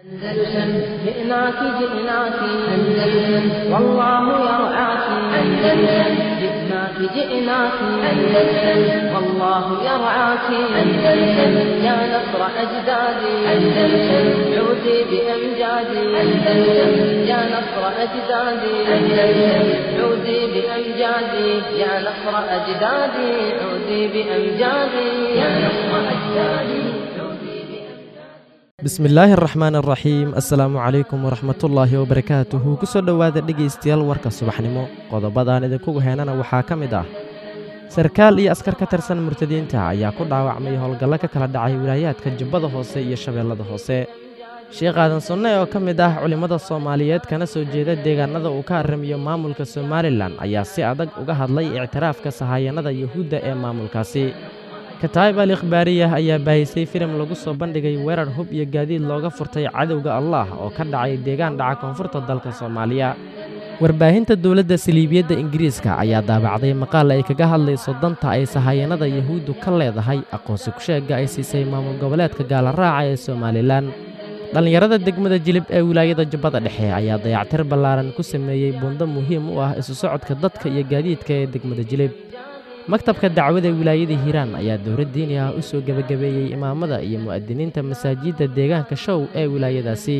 أندلسن جئناك جئناك أندلسن والله يرعاك أندلسن جئناك جئناك أندلسن والله يرعاك أندلسن يا نصر أجدادي أندلسن عودي بأمجادي أندلسن يا نصر أجدادي أندلسن عودي بأمجادي يا نصر أجدادي عودي بأمجادي يا نصر أجدادي عودي بأمجادي bismillaahi araxmaan araxiim assalaamu calaykum waraxmatullaahi wabarakaatuhu ku soo dhowaada dhegaystayaal warka subaxnimo qodobadaan idinkugu heenana waxaa ka mid ah sarkaal iyo askar ka tirsan murtadiinta ayaa ku dhaawacmay howlgallo ka kala dhacay wilaayaadka jubbada hoose iyo shabeellada hoose sheekh aadan sunne oo ka mid ah culimmada soomaaliyeed kana soo jeeda deegaanada uu ka arrimiyo maamulka somalilan ayaa si adag uga hadlay ictiraafka sahayanada yuhuudda ee maamulkaasi kataayib al ikhbaariyah ayaa baahisay filim lagu soo bandhigay weerar hub iyo gaadiid looga furtay cadowga allaah oo ka dhacay deegaan dhaca koonfurta dalka soomaaliya warbaahinta dowladda saliibiyadda ingiriiska ayaa daabacday maqaal ay kaga hadlayso danta ay sahayanada yuhuuddu ka leedahay aqoonsi kusheegga ay siisay maamul goboleedka gaalaraaca ee somalilan dhallinyarada degmada jilib ee wilaayada jubbada dhexe ayaa dayactir ballaaran ku sameeyey buundo muhiim u ah isu socodka dadka iyo gaadiidka ee degmada jilib maktabka dacwada wilaayada hiiraan ayaa dowlad diini ah u soo gebagabeeyey imaamada iyo mu'adiniinta masaajidda deegaanka show ee wilaayadaasi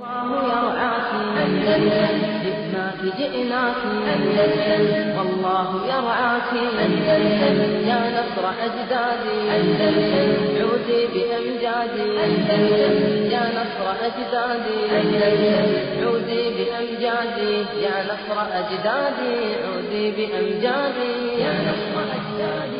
والله يرعاك أندلسن جئناك جئناك أندلسن والله يرعاك أندلسن يا نصر أجدادي أندلسن عودي بأمجادي أندلسن يا نصر أجدادي أندلسن عودي بأمجادي يا نصر أجدادي عودي بأمجادي يا نصر أجدادي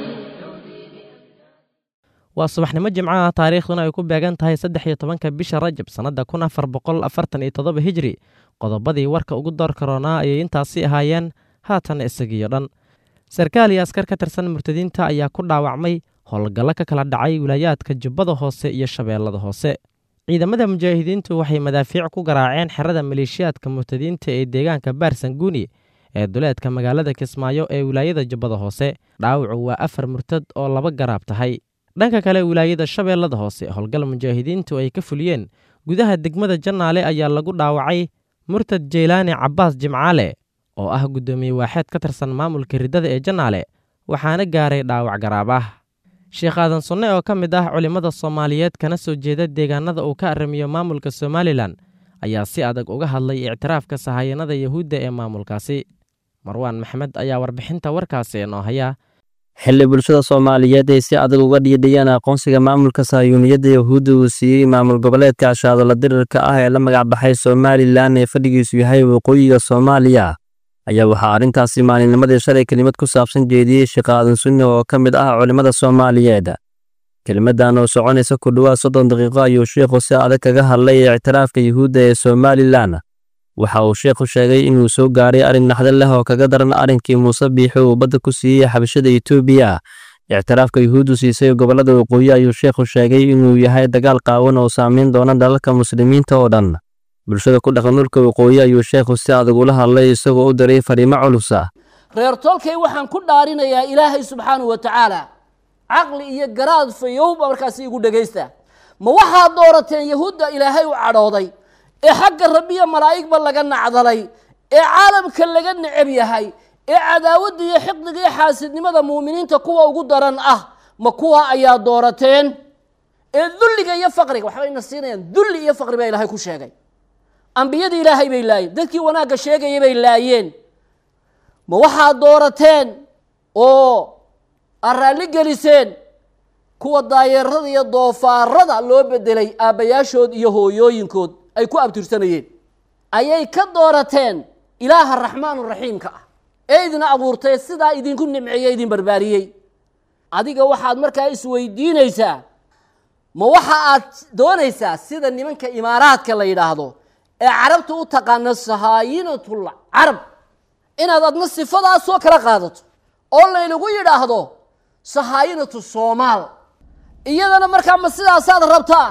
waa subaxnimo jimcaha taariikhduna ay ku beegan tahay saddex iyo tobanka bisha rajab sannadda kun afar boqol afartan iyo toddoba hijri qodobadii warka ugu door karoonaa ayay intaasi ahaayeen haatan isagiyo dhan sarkaal iyo askar ka tirsan murtadiinta ayaa ku dhaawacmay howlgallo ka kala dhacay wilaayaadka jubbada hoose iyo shabeellada hoose ciidamada mujaahidiintu waxay madaafiic ku garaaceen xerada maleeshiyaadka murtadiinta ee deegaanka baarsanguuni ee duleedka magaalada kismaayo ee wilaayada jubbada hoose dhaawacu waa afar murtad oo laba garaab tahay dhanka kale wilaayada shabeellada hoose howlgal mujaahidiintu ay ka fuliyeen gudaha degmada jannaale ayaa lagu dhaawacay murtad jeylaani cabbaas jimcaale oo ah guddoomiye waaxeed ka tirsan maamulka riddada ee jannaale waxaana gaaray dhaawac garaab ah sheekh aadan sunne oo ka mid ah culimmada soomaaliyeed kana soo jeeda deegaanada uu ka arrimiyo maamulka somalilan ayaa si adag uga hadlay ictiraafka sahayanada yuhuudda ee maamulkaasi marwaan maxmed ayaa warbixinta warkaasi inoo haya xilli bulshada soomaaliyeed ay si adag uga dhiidhiyeen aqoonsiga maamulka sahyuuniyadda yahuudda uu siiyey maamul goboleedka ashaadala dirirka ah ee la magacbaxay somalilan ee fadhigiisu yahay waqooyiga soomaaliya ayaa waxaa arrintaasi maalinnimadii shalay kelimad ku saabsan jeediyey sheekh aadan sunne oo ka mid ah culimmada soomaaliyeed kelimadan oo soconaysa ku dhowaad soddon daqiiqo ayuu sheikhu si adag kaga hadlay ictiraafka yuhuudda ee somalilan waxa uu sheekhu sheegay inuu soo gaaray arrin naxdin leh oo kaga daran arrinkii muuse biixi uu badda ku siiyey xabashada etoobiya ictiraafka yuhuuddu siisay gobollada waqooyi ayuu sheekhu sheegay inuu yahay dagaal qaawan oo saameyn doona dalalka muslimiinta oo dhan bulshada ku dhaqan dhulka waqooyi ayuu sheekhu si adag ula hadlay isagoo u diray fariimo culusa reer tolkay waxaan ku dhaarinayaa ilaahay subxaanahu wa tacaala caqli iyo garaad fayowba markaasi igu dhegaysta ma waxaad doorateen yahuudda ilaahay u cadhooday ee xagga rabbiya malaa'igba laga nacdalay ee caalamka laga necab yahay ee cadaawadda iyo xiqdiga iyo xaasidnimada muuminiinta kuwa ugu daran ah ma kuwa ayaa doorateen ee dulliga iyo faqriga waxbayna siinayaan dulli iyo faqri baa ilaahay ku sheegay ambiyadii ilaahay bay laayeen dadkii wanaagga sheegaya bay laayeen ma waxaad doorateen oo aad raalli geliseen kuwa daayeerada iyo doofaarada loo bedelay aabbayaashood iyo hooyooyinkood ay ku abtirsanayeen ayay ka doorateen ilaaha raxmaan raxiimka ah ee idin abuurtay sidaa idinku nimceeye idin barbaariyey adiga waxaad markaa isweydiinaysaa ma waxa aad doonaysaa sida nimanka imaaraadka la yidhaahdo ee carabta u taqaana sahaayinatul carab inaad adna sifadaasoo kala qaadato oo laynagu yidhaahdo sahaayinatu soomaal iyadana markaa ma sidaasaad rabtaa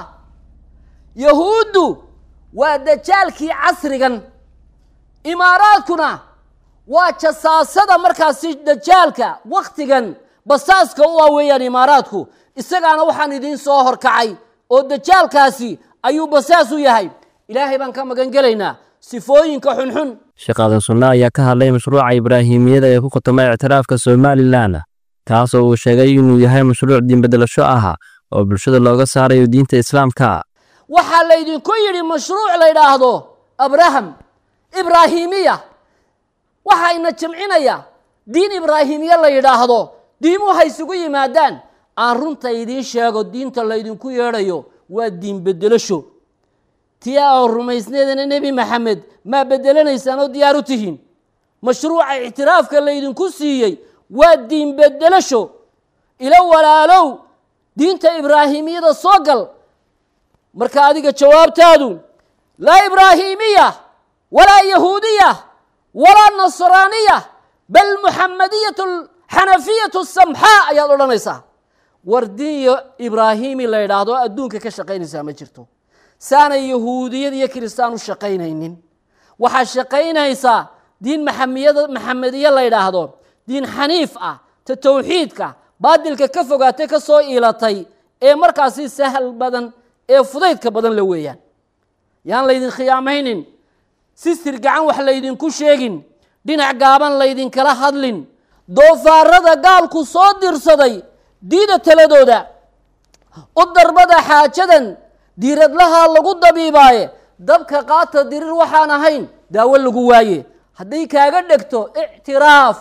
yahuuddu waa dajaalkii casrigan imaaraadkuna waa jasaasada markaasi dajaalka wakhtigan basaaska u ah weeyaan imaaraadku isagaana waxaan idiin soo horkacay oo dajaalkaasi ayuu basaas u yahay ilaahay baan ka magan gelaynaa sifooyinka xunxun sheekh aadan sunne ayaa ka hadlay mashruuca ibraahimiyada ee ku khutama ictiraafka somalilan kaasoo uu sheegay inuu yahay mashruuc diinbedelasho ah oo bulshada looga saarayo diinta islaamka waxaa laydinku yidhi mashruuc la yidhaahdo abraham ibraahimiya waxayna jamcinaya diin ibraahimiya la yidhaahdo diimuhu ha isugu yimaadaan aan runta idiin sheego diinta laydinku yeedhayo waa diin bedelasho tii aa rumaysneedana nebi maxamed maa bedelanaysaan oo diyaar u tihiin mashruuca ictiraafka laydinku siiyey waa diin bedelasho ilo walaalow diinta ibraahimiyada soo gal marka adiga jawaabtaadu laa ibraahimiya walaa yahuudiya walaa nasraaniya bal muxamadiyat xanafiyatu samxaa ayaad odhanaysaa war diin ibraahimi la yidhaahdo adduunka ka shaqaynaysaa ma jirto saanay yahuudiyad iyo kiristaan u shaqaynaynin waxaa shaqaynaysaa diin maxamiyada maxamediye la yidhaahdo diin xaniif ah ta towxiidka baadilka ka fogaatay ka soo iilatay ee markaasi sahal badan ee fudaydka badan la weeyaan yaan laydin khiyaamaynin sistir gacan wax laydinku sheegin dhinac gaaban laydinkala hadlin doofaarada gaalku soo dirsaday diida taladooda u darbada xaajadan diiradlahaa lagu dabiibaaye dabka qaata dirir waxaan ahayn daawo lagu waaye hadday kaaga dhegto ictiraaf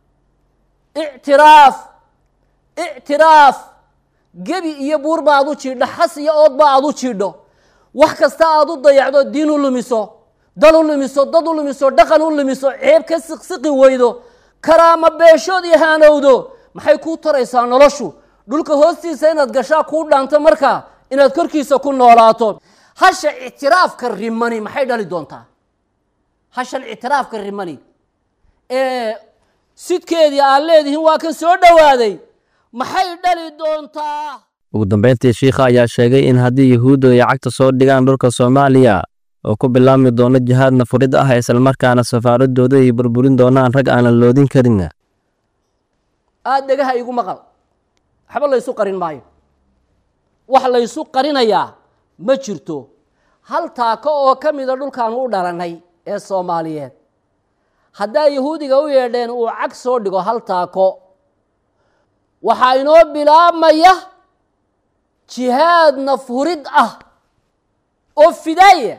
ictiraaf ictiraaf gebi iyo buurba aad u jiidho xas iyo oodba aad u jiidho wax kasta aad u dayacdo diin u lumiso dal u lumiso dad u lumiso dhaqan u lumiso ceeb ka siqsiqi weydo karaama beeshood iyo haanowdo maxay kuu taraysaa noloshu dhulka hoostiisa inaad gashaa kuu dhaanto markaa inaad korkiisa ku noolaato hasha ictiraafka rimani maxay dhali doontaa hashan ictiraafka rimani ee sidkeedii aad leedihiin waa kan soo dhowaaday maxay dhali doontaa ugu dambayntii shiikha ayaa sheegay in haddii yahuuddu ay cagta soo dhigaan dhulka soomaaliya oo ku bilaabmi doono jihaadna furid ah islamarkaana safaaradooda ay burburin doonaan rag aanan loodin karin aada dhegaha igu maqal waxba laysu qarin maayo wax laysu qarinayaa ma jirto hal taako oo ka mida dhulkaanu u dhalanay ee soomaaliyeed haddaa yahuudiga u yeedheen uu cag soo dhigo hal taako waxaa inoo bilaabmaya jihaad nafhurid ah oo fidaaya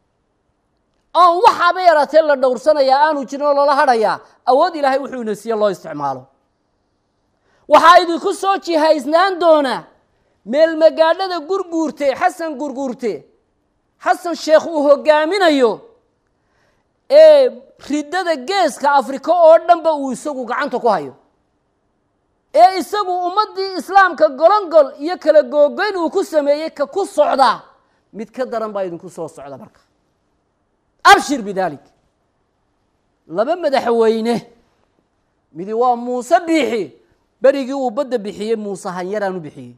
aan waxaaba yaraatee la dhowrsanayaa aanu jirin oo loola hadhayaa awood ilaahay wuxuu ina siiye loo isticmaalo waxaa idinku soo jihaysnaan doonaa meel magaadhada gurguurte xasan gurguurte xasan sheekh uu hogaaminayo ee riddada geeska afrika oo dhanba uu isagu gacanta ku hayo ee isagu ummaddii islaamka golongol iyo kala googoyn uu ku sameeyey ka ku socdaa mid ka daran baa idinku soo socda marka abshir bidaalik laba madaxweyne midi waa muuse biixi berigii uu badda bixiyey muuse hanyaraan u bixiyey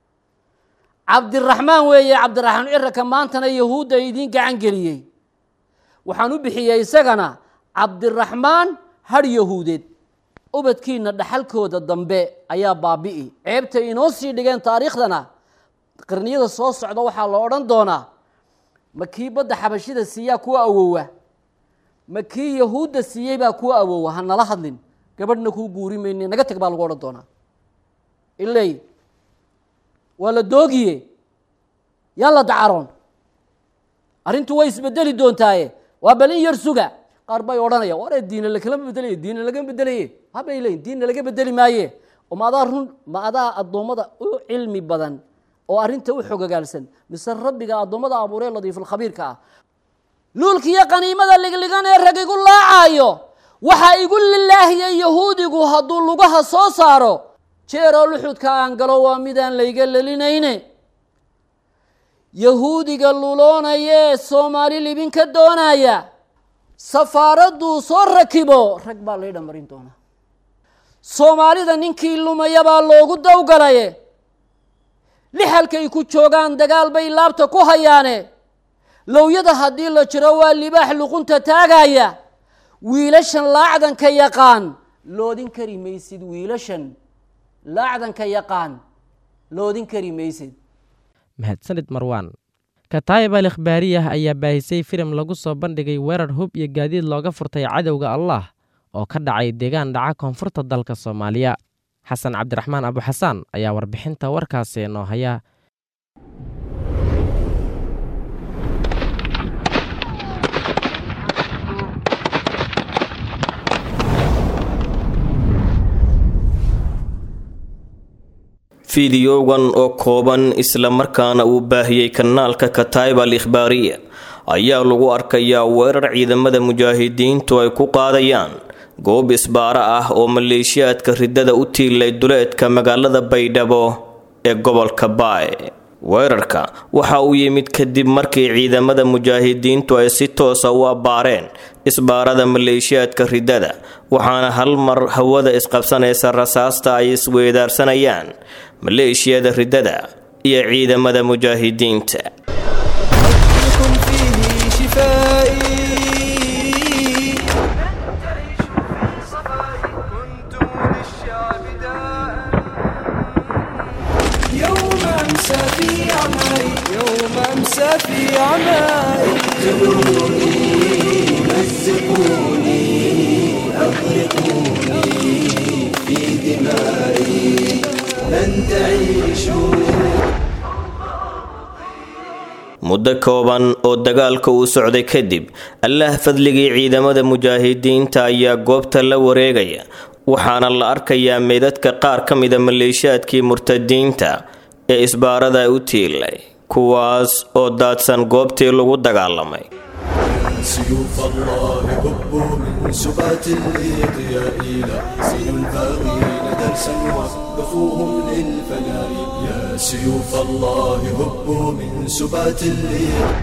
cabdiraxmaan weeye cabdiraxmaan ciraka maantana yahuudda idiin gacan geliyey waxaan u bixiyey isagana cabdiraxmaan har yahuudeed ubadkiina dhaxalkooda dambe ayaa baabi'i ceebtay inoo sii dhigeen taariikhdana qarniyada soo socda waxaa la odhan doonaa ma kii badda xabashida siiyaa kuwa awowa ma kii yahuudda siiyey baa kuwa awowa ha nala hadlin gabadhna kuu guuri mayne naga teg baa lagu odhan doonaa iley waa la doogiye yaan la dacaroon arrintu way isbedeli doontaaye waa balin yar suga qaar bay odhanaya ware diina lakalama bedelaye diina lagama bedelaye habay leyin diinna laga bedeli maaye oo ma adaa run ma adaa addoommada u cilmi badan oo arrinta u xogogaalsan mise rabbiga addoommada abuuree ladiifulkhabiirka ah luulkiiyo qaniimada ligligan ee rag igu laacaayo waxaa igu lilaahiyey yahuudigu hadduu lugaha soo saaro jeeroo luxudka aan galo waa midaan layga lelinayne yahuudiga luloonayee soomaali libin ka doonaya safaaradduu soo rakibo rag baa laydha marin doonaa soomaalida ninkii lumayabaa loogu dawgalaye lixalkay ku joogaan dagaal bay laabta ku hayaane lowyada haddii la jiro waa libaax luqunta taagaya wiilashan laacdanka yaqaan loodin kari maysid wiilashan laacdanka yaqaan loodin kari maysid mahadsanid marwaan kataayib al ikhbaariyah ayaa baahisay filim lagu soo bandhigay weerar hub iyo gaadiid looga furtay cadowga allah oo ka dhacay deegaan dhaca koonfurta dalka soomaaliya xasan cabdiraxmaan abuxasaan ayaa warbixinta warkaasi noo haya fideogan oo kooban islamarkaana uu baahiyey kanaalka kataib al ikhbaariya ayaa lagu arkayaa weerar ciidamada mujaahidiintu ay ku qaadayaan goob isbaaro ah oo maleeshiyaadka riddada u tiilay duleedka magaalada baydhabo ee gobolka baay weerarka waxa uu yimid kadib markii ciidamada mujaahidiintu ay si toosa u abbaareen isbaarada maleeshiyaadka riddada waxaana hal mar hawada isqabsanaysa rasaasta ay isweedaarsanayaan maleeshiyada riddada iyo ciidamada mujaahidiinta muddo kooban oo dagaalka uu socday kadib allaah fadligii ciidamada mujaahidiinta ayaa goobta la wareegaya waxaana la arkayaa meydadka qaar ka mida maleeshiyaadkii murtadiinta ee isbaarada u tiilay kuwaas oo daadsan goobtii lagu dagaalamay سيوف الله هبوا من سبات الإضياء لا سين الباغين درسا وقفوهم للفناء يا سيوف الله هبوا من سبات الإضياء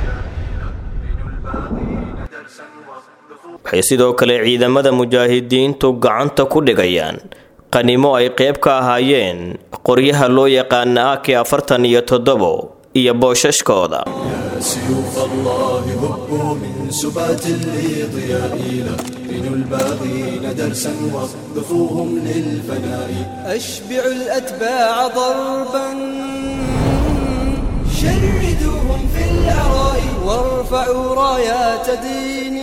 waxay sidoo kale ciidamada mujaahidiintu gacanta ku dhigayaan qanimo ay qayb ka ahaayeen qoryaha loo yaqaana aki afartan iyo toddobo iyo boosashkooda سيوف الله هبوا من سبات الإضياء لا بنوا الباغين درسا وقفوهم للفناء أشبعوا الأتباع ضربا شردوهم في العراء وارفعوا رايات دين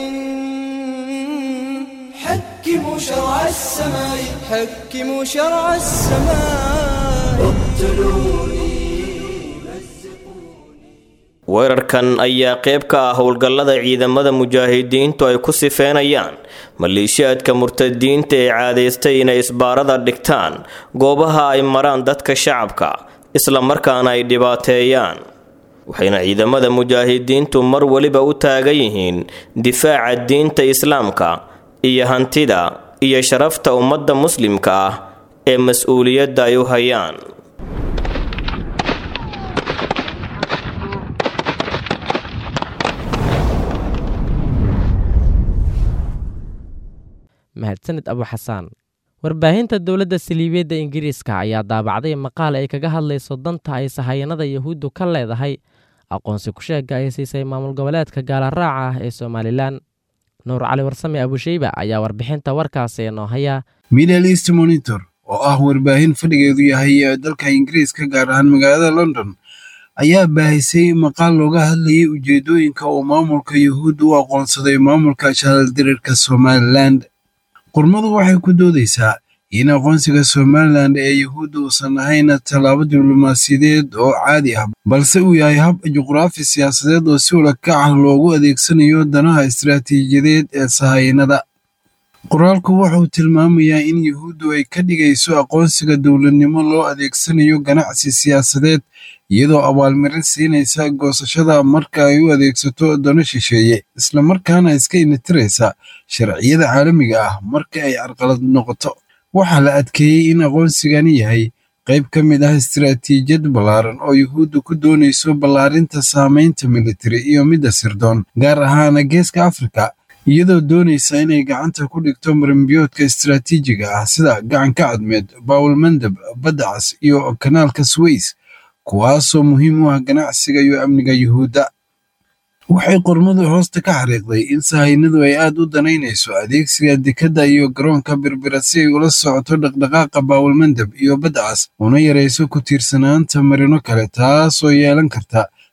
حكموا شرع السماء حكموا شرع السماء اقتلوني weerarkan ayaa qayb ka ah howlgallada ciidamada mujaahidiintu ay ku sifeynayaan maleeshiyaadka murtadiinta ee caadaystay inay isbaarada dhigtaan goobaha ay maraan dadka shacabka islamarkaana ay dhibaateeyaan waxayna ciidamada mujaahidiintu mar weliba u taagan yihiin difaaca diinta islaamka iyo hantida iyo sharafta ummadda muslimka ah ee mas-uuliyadda ay u hayaan mahadsanid abuxasaan warbaahinta dowladda saliibiyadda ingiriiska ayaa daabacday maqaal ay kaga hadlayso danta ay sahayanada yahuuddu ka leedahay aqoonsi ku-sheega ay siisay maamul goboleedka gaalaraaca ah ee somalilan nuur cali warsame abusheyba ayaa warbixinta warkaasi noo haya middle east monitor oo ah warbaahin fadhigeedu yahay ee dalka ingiriiska gaar ahaan magaalada london ayaa baahisay maqaal looga hadlayay ujeedooyinka uu maamulka yuhuudda u aqoonsaday maamulka shaaldirirka somalilan qormadu waxay ku doodaysaa in aqoonsiga somalilan ee yuhuudda uusan ahayn tallaabo diblomaasiyadeed oo caadi ah balse uu yahay hab juqraafi siyaasadeed oo si walakac ah loogu adeegsanayo danaha istaraatiijiyadeed ee sahayanada qoraalku wuxuu tilmaamayaa in yuhuuddu ay ka dhigayso aqoonsiga dowladnimo loo adeegsanayo ganacsi siyaasadeed iyadoo abaalmarin siinaysa goosashada marka ay u adeegsato dano shisheeye islamarkaana iska initiraysa sharciyada caalamiga ah marka ay carqalad noqoto waxaa la adkeeyey in aqoonsigani yahay qayb ka mid ah istaraatiijiyad ballaaran oo yuhuuddu ku doonayso ballaarinta saamaynta militari iyo midda sirdoon gaar ahaana geeska afrika iyadoo doonaysa inay gacanta ku dhigto marimbiyoodka istaraatiijiga ah sida gacanka cadmeed bawel mandab badda cas iyo kanaalka sways kuwaasoo muhiim u ah ganacsiga iyo amniga yuhuudda waxay qormadu hoosta ka xariiqday in sahaynadu ay aad u danaynayso adeegsiga dekadda iyo garoonka birbira si ay ula socoto dhaqdhaqaaqa baawalmandab iyo badda cas una yarayso ku tiirsanaanta marino kale taasoo yeelan karta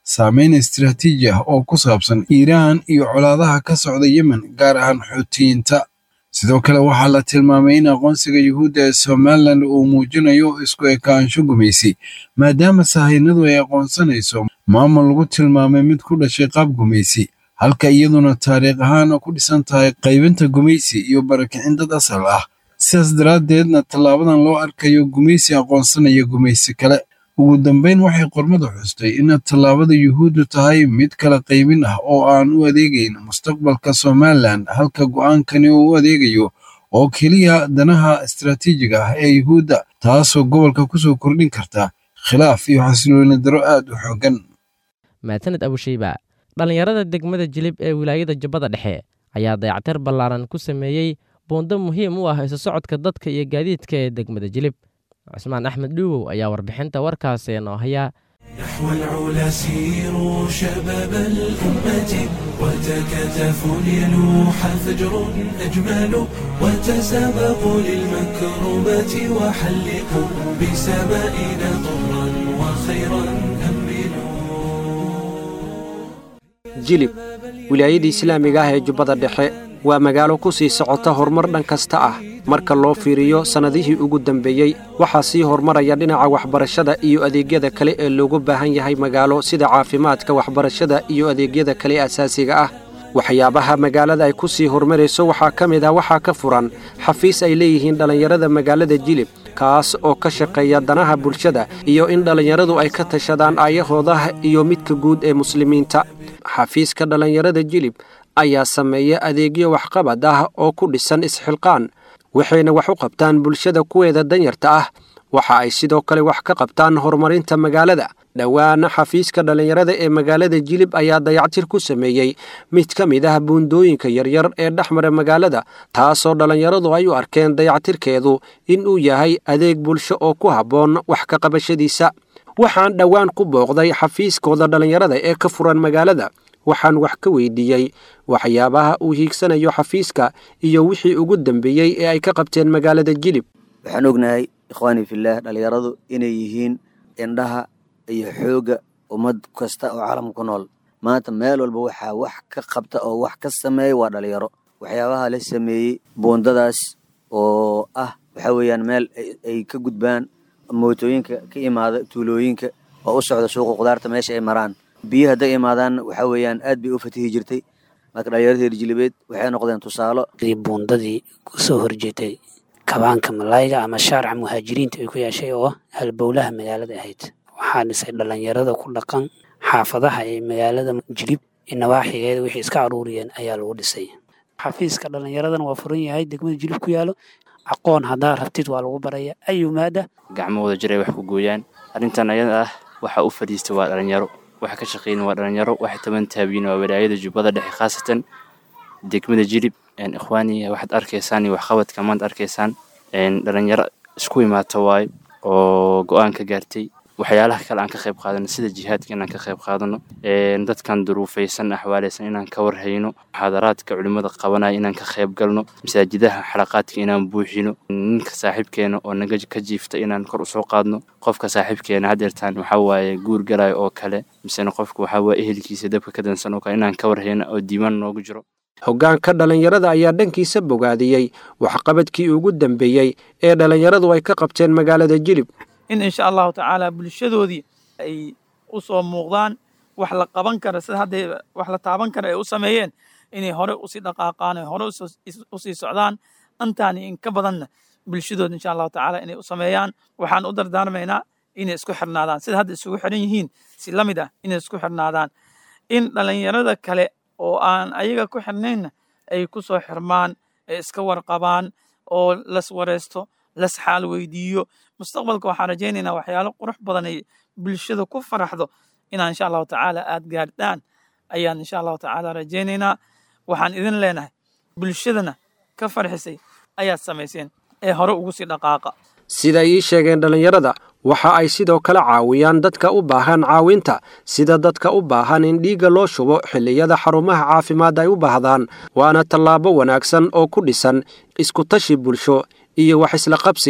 saameyn istiraatiiji ah oo ku saabsan iiraan iyo colaadaha ka socda yemen gaar ahaan xuutiyiinta sidoo kale waxaa la tilmaamay in aqoonsiga yuhuudda ee somalilan uu muujinayo isku ekaansho gumaysi maadaama sahaynadu ay aqoonsanayso maamul lagu tilmaamay mid ku dhashay qaab gumaysi halka iyaduna taariikh ahaan ku dhisan tahay qaybinta gumaysi iyo barakicin dad asal ah sidaas daraaddeedna tallaabadan loo arkayo gumaysi aqoonsanaya gumaysi kale ugu dambayn waxay qormadu xustay in tallaabada yuhuuddu tahay mid kala qaybin ah oo aan u adeegayn mustaqbalka somalilan halka go'aankani uu u adeegayo oo keliya danaha istaraatiijiga ah ee yuhuudda taasoo gobolka kusoo kordhin karta khilaaf iyo xasilooni daro aad u xooggan maasaned abushayba dhallinyarada degmada jilib ee wilaayada jubbada dhexe ayaa dayactir ballaaran ku sameeyey buundo muhiim u ah isu socodka dadka iyo gaadiidka ee degmada jilib cusmaan axmed dhuuwow ayaa warbixinta warkaasi noo haya نحو العلا سيروا شباب الأمة وتكاتفوا ليلوح فجر أجمل وتسابقوا للمكرمات وحلقوا بسمائنا طرا وخيرا jilib wilaayadii islaamiga ah ee jubbada dhexe waa magaalo ku sii socota horumar dhan kasta ah marka loo fiiriyo sannadihii ugu dambeeyey waxaa sii horumaraya dhinaca waxbarashada iyo adeegyada kale ee loogu baahan yahay magaalo sida caafimaadka waxbarashada iyo adeegyada kale asaasiga ah waxyaabaha magaalada ay ku sii horumarayso waxaa ka mid ah waxaa ka furan xafiis ay leeyihiin dhallinyarada magaalada jilib kaas oo ka shaqeeya danaha bulshada iyo in dhallinyaradu ay ka tashadaan aayahooda iyo midka guud ee muslimiinta xafiiska dhallinyarada jilib ayaa sameeya adeegyo waxqabad ah oo ku dhisan isxilqaan waxayna wax u qabtaan bulshada kuweeda danyarta ah waxa ay sidoo kale wax ka qabtaan horumarinta magaalada dhowaana xafiiska dhallinyarada ee magaalada jilib ayaa dayactir ku sameeyey mid ka mid ah buundooyinka yaryar ee dhexmara magaalada taasoo dhallinyaradu ay u arkeen dayactirkeedu in uu yahay adeeg bulsho oo ku habboon wax ka qabashadiisa waxaan dhowaan ku booqday xafiiskooda dhallinyarada ee ka furan magaalada waxaan wax ka weydiiyey waxyaabaha uu hiigsanayo xafiiska iyo wixii ugu dambeeyey ee ay ka qabteen magaalada jilib waxaan ognahay ikhwaanii fillaah dhallinyaradu inay yihiin indhaha iyo xoogga ummad kasta oo caalamka ku nool maanta meel walba waxaa wax ka qabta oo wax ka sameeya waa dhalinyaro waxyaabaha la sameeyey buundadaas oo ah waxaa weeyaan meel ay ka gudbaan mootooyinka ka imaada tuulooyinka oo u socda suuqa khudaarta meesha ay maraan biyo hadday imaadaan waxaa weeyaan aad bay u fatihi jirtay marka dhalinyarada reer jilibeed waxay noqdeen tusaalo buundadii kusoo horjeetay kabaanka malaayga ama shaarca muhaajiriinta ay ku yeeshay oo halbowlaha magaalada ahayd waxaa dhisay dhallinyarada ku dhaqan xaafadaha ee magaalada jilib nawaaxigeeda wixii iska aruuriyeen ayaa lagu dhisay xafiiska dhallinyaradana waa furan yahay degmada jilib ku yaalo aqoon haddaa rabtid waa lagu baraya ayu maada gacmahooda jiray wax ku gooyaan arrintan ayada ah waxa u fadhiistay waa dhalinyaro waxa ka shaqeyn waa dhalinyaro waxay taban taabiyin waa walaayada jubbada dhexe khaasatan degmada jilib ikhwaani waxaad arkaysaan iyo waxqabadka maanta arkaysaan dhalinyaro isku imaata waayo oo go-aan ka gaartay waxyaalaha kale aan ka qayb qaadano sida jihaadka inaan ka qayb qaadano dadkan duruufaysan axwaaleysan inaan ka warhayno muxaadaraadka culimmada qabanaya inaan ka qayb galno masaajidaha xalaqaadka inaan buuxino ninka saaxiibkeena oo naga ka jiifta inaan kor usoo qaadno qofka saaxiibkeena hadeertaan waxaa waaye guur galayo oo kale misena qofka waxaa waaye ehelkiisa dabka ka dansan oo kale inaan ka warhayno oo diimaan noogu jiro hoggaanka dhallinyarada ayaa dhankiisa bogaadiyey waxqabadkii ugu dambeeyey ee dhallinyaradu ay ka qabteen magaalada jilib in insha allahu tacaala bulshadoodii ay u soo muuqdaan wax la qaban kara sida hadday wax la taaban kara ay u sameeyeen inay hore usii dhaqaaqaan ay hore usii socdaan antaani in ka badanna bulshadooda insha allahu tacaala inay u sameeyaan waxaan u dardaarmaynaa inay isku xirnaadaan sida hadda isugu xiran yihiin si la mid ah inay isku xirnaadaan in dhallinyarada kale oo aan ayaga ku xirnaynna ay ku soo xirmaan ay iska warqabaan oo las wareysto las xaal weydiiyo mustaqbalka waxaan rajaynaynaa waxyaalo qurux badan ay bulshada ku faraxdo inaan insha allahu tacaala aad gaardhaan ayaan insha allahu tacaala rajaynaynaa waxaan idin leenahay bulshadana ka farxisay ayaad samayseen ee hore ugu sii dhaqaaqa siday ii sheegeen dhallinyarada waxa ay sidoo kale caawiyaan dadka u baahan caawinta sida dadka u baahan in dhiigga loo shubo xilliyada xarumaha caafimaad ay u baahdaan waana tallaabo wanaagsan oo ku dhisan iskutashi bulsho iyo wax isla qabsi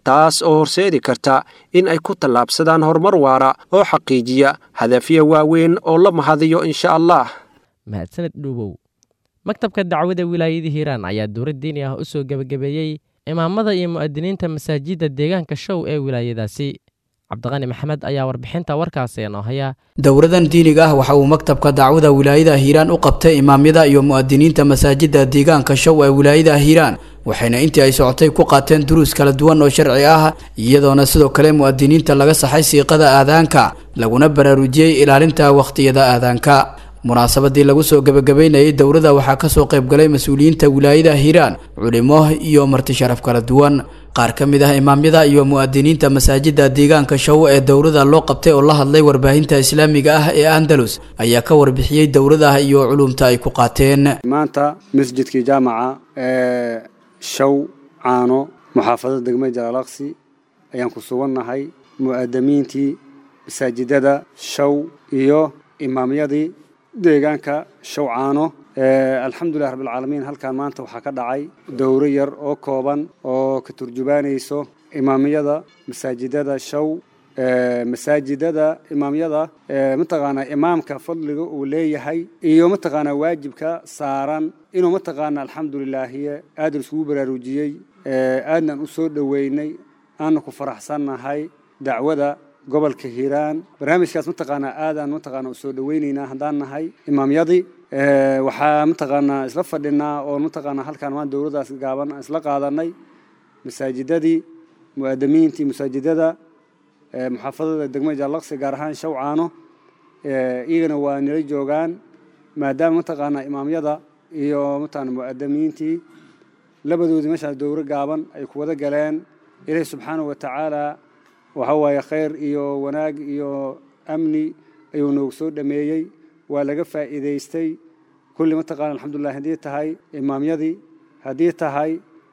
taas oo horseedi karta in ay ku tallaabsadaan horumar waara oo xaqiijiya hadafyo waaweyn oo la mahadiyo insha allah mahadsaned dhuubow maktabka dacwada wilaayada hiiraan ayaa dowlad diini ah u soo gebagabeeyey imaamada iyo mu'adiniinta masaajidda deegaanka show ee wilaayadaasi cabdiqani maxamed ayaa warbixinta warkaasi inoo haya dowladan diiniga ah waxa uu maktabka dacwada wilaayada hiiraan u qabtay imaamyada iyo mu'adiniinta masaajidda deegaanka show ee wilaayada hiiraan waxayna intii ay socotay ku qaateen duruus kala duwan oo sharci ah iyadoona sidoo kale mu'adiniinta laga saxay siiqada aadaanka laguna baraarujiyey ilaalinta wakhtiyada aadaanka munaasabadii lagu soo gebagabeynayay dowladda waxaa kasoo qaybgalay mas-uuliyiinta wilaayada hiiraan culimo iyo marti sharaf kala duwan qaar ka mid ah imaamyada iyo mu'adiniinta masaajidda deegaanka show ee dowladda loo qabtay oo la hadlay warbaahinta islaamiga ah ee andalus ayaa ka warbixiyey dowladaha iyo culumta ay ku qaateen maanta masjidkii jaamaca ee show caano muxaafadada degmada jalaalaqsi ayaan ku sugannahay mu'adamiintii masaajidada show iyo imaamyadii deegaanka shawcaano alxamdulilah rabbilcaalamiin halkan maanta waxaa ka dhacay dowro yar oo kooban oo ka turjubaanayso imaamyada masaajidada show masaajidada imaamyada mataqaanaa imaamka fadliga uu leeyahay iyo mataqaanaa waajibka saaran inuu mataqaanaa alxamdulilaahiye aad iskugu baraarujiyey aadnan u soo dhoweynay aana ku faraxsannahay dacwada gobolka hiiraan barnaamijkaas mataqaanaa aadaan mataqaanaa u soo dhoweyneynaa haddaan nahay imaamyadii waxaa mataqaanaa isla fadhinaa oo mataqaanaa halkaan maan dowladdaas gaaban isla qaadanay masaajidadii mu'adamiintii masaajidada muxaafadada degmada jaalaqsi gaar ahaan shawcaano iyagana waa nila joogaan maadaama mataqaanaa imaamyada iyo mataqaanaa mu'adamiintii labadoodii meeshaas dowro gaaban ay ku wada galeen ilaahi subxaanahu wa tacaala waxa waaye khayr iyo wanaag iyo amni ayuu noogu soo dhameeyey waa laga faa'iidaystay kulli mataqaana alxamdulilah haddii tahay imaamyadii haddii tahay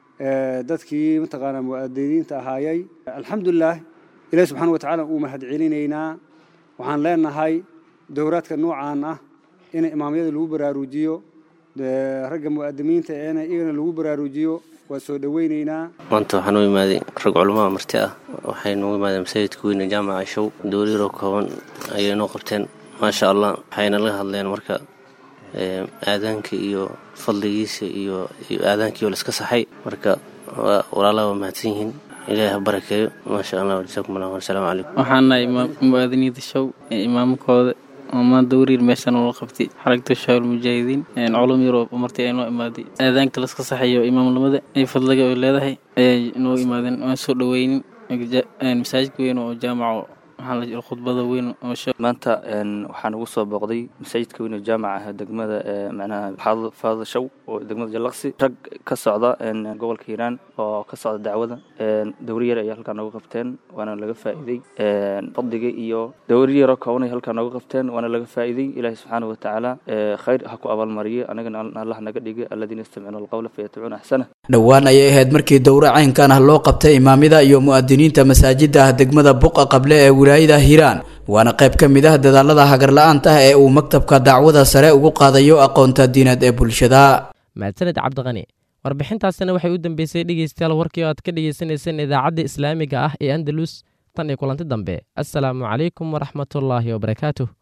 dadkii mataqaanaa mu'adiniinta ahaayey alxamdulilah ilahi subxaana wa tacaala uu mahad celinaynaa waxaan leenahay dowraadka noocaan ah in imaamyada lagu baraarujiyo ragga mu'adimiinta eena iyagana lagu baraarujiyo waa soo dhoweyneynaa maanta waxaan u imaaday rag culamada marti ah waxay noogu imaadeen masaajidka weyne jaamaca show dowliyaroo kooban ayay noo qabteen maasha allah waxayna laga hadleen marka aadaanka iyo fadligiisa iyo aadaankii oo laiska saxay marka walaalaha waa mahadsan yihiin ilaahi ha barakeeyo maasha allah jasaakum allah wasalaamu calaykum waxaan nahay muwaadiniinta show ee imaamkooda oo maan dowriir meeshan ula qabtay xaragta shaawil mujaahidiin culum yaroo martii ay noo imaaday aadaanka laska saxayo imaamnimada ay fadliga ay leedahay ayay noo imaadeen waan soo dhoweynin masaajidka weyn oo jaamaco khudbada weyn maanta waxaan ugu soo booqday masaajidka weyn oo jaamaca ah degmada manaha faada show oo degmada jallaqsi rag ka socda gobolka hiiraan oo ka socda dacwada dowri yar ayay halkaa nooga qabteen waana laga faa'iiday fadliga iyo dowri yaroo kooban ay halkaa nooga qabteen waana laga faa'iiday ilaahi subxaana wa tacaala khayr ha ku abaalmariyo anagana allah naga dhigay aladiina yastamicuuna alqawla fayatabicuuna axsana dhowaan ayay ahayd markii dowro caynkan ah loo qabtay imaamyada iyo mu'adiniinta masaajidda ah degmada buqa qable ee wilaayada hiiraan waana qayb ka mid ah dadaalada hagarla-aanta ah ee uu maktabka dacwada sare ugu qaadayo aqoonta diineed ee bulshada mahadsaned cabdiqani warbixintaasina waxay u dambeysay dhegeystayaal warkii oo aad ka dhegeysaneyseen idaacadda islaamiga ah ee andalus tan iyo kulanti dambe assalaamu calaykum waraxmatullaahi wabarakaatuh